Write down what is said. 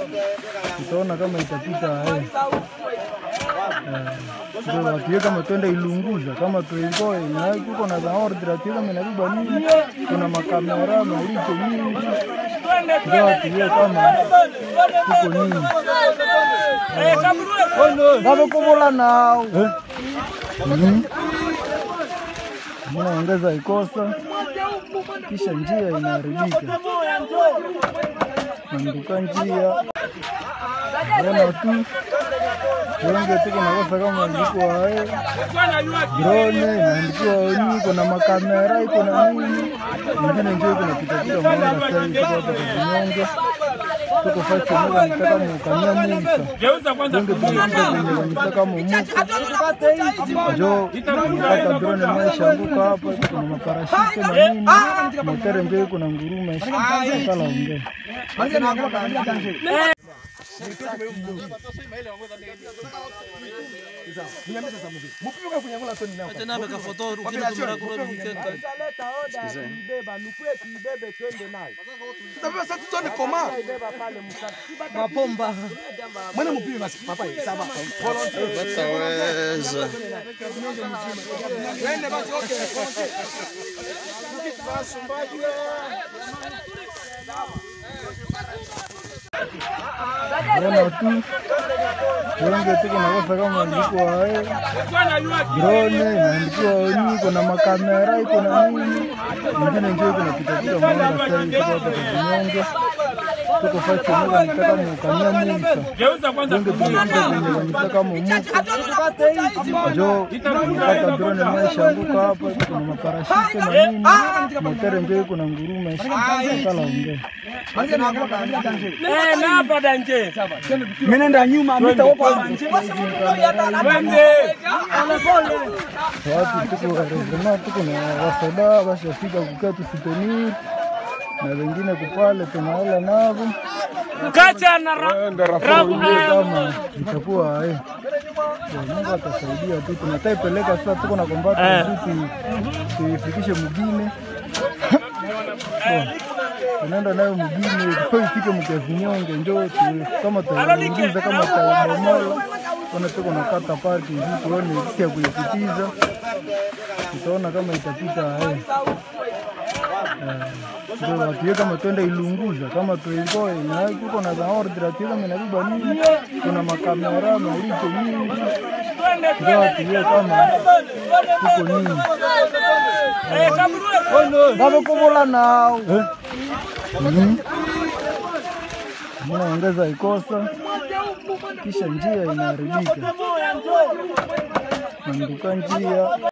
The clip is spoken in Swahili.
tutaona kama itapita eh. Ndio watie kama twende ilunguza kama tuingoe na kuko na za order atie kama inabeba nini, kuna makamera maricho mingi, ndio watie kama kuko nini ngavyokovola nao Mhm. mnaongeza ikosa kisha njia inaharibika, nanduka njia ona tu wenge tuko nakosa kama ndiko wae drone inaandikiwa oni, kuna makamera iko na nini ingine njio iko napitapita mwanga sai tuko hapa kazinyonge tuko fasi moja nitaka mukania muisa wenge tunapita kwenye wanitaka mumuko jo nikata drone naeshanguka hapa kuna maparashute na nini motere njo iko na nguruma kala ongea Wataweza. ona tu wenge tuko nakosa kama ndiko wae drone inaandikiwa oni, kuna makamera iko na nini ingine njo iko napitapita mwanga sai tuko hapa kazinyonge tuko fasi moja nitaka mukania muisa wenge tunapita kwenye wanitaka mumuko jo nikata drone naeshanguka hapa kuna maparashute na nini motere njo iko na nguruma kala ongea Minenda nyuma mitaopa watu tuko resema tuko na wasoda bashafika kukaa tusipenir na wengine kupale tunaala navo Kacha na ra- Tujue kama itakuwa eh, Kwa Mungu atasaidia tu, tunataipeleka sasa, tuko na kombata vitu tuifikishe mugine tunaenda nayo mugine tuko ifike mkiavinyonge njo tu- kama tutaingiza kama taibomola ona tuko nakata parki hivi tuone jinsi ya kuipitiza, tutaona kama itapita eh. Eh, ndio watie kama twende ilunguza kama tuingoe na kuko na za order atie kama inabeba nini, kuna makamera maricho mingi, ndio watie kama kuko nini ngavyokovola nao Mhm. mnaongeza ikosa kisha njia inaharibika, nanduka njia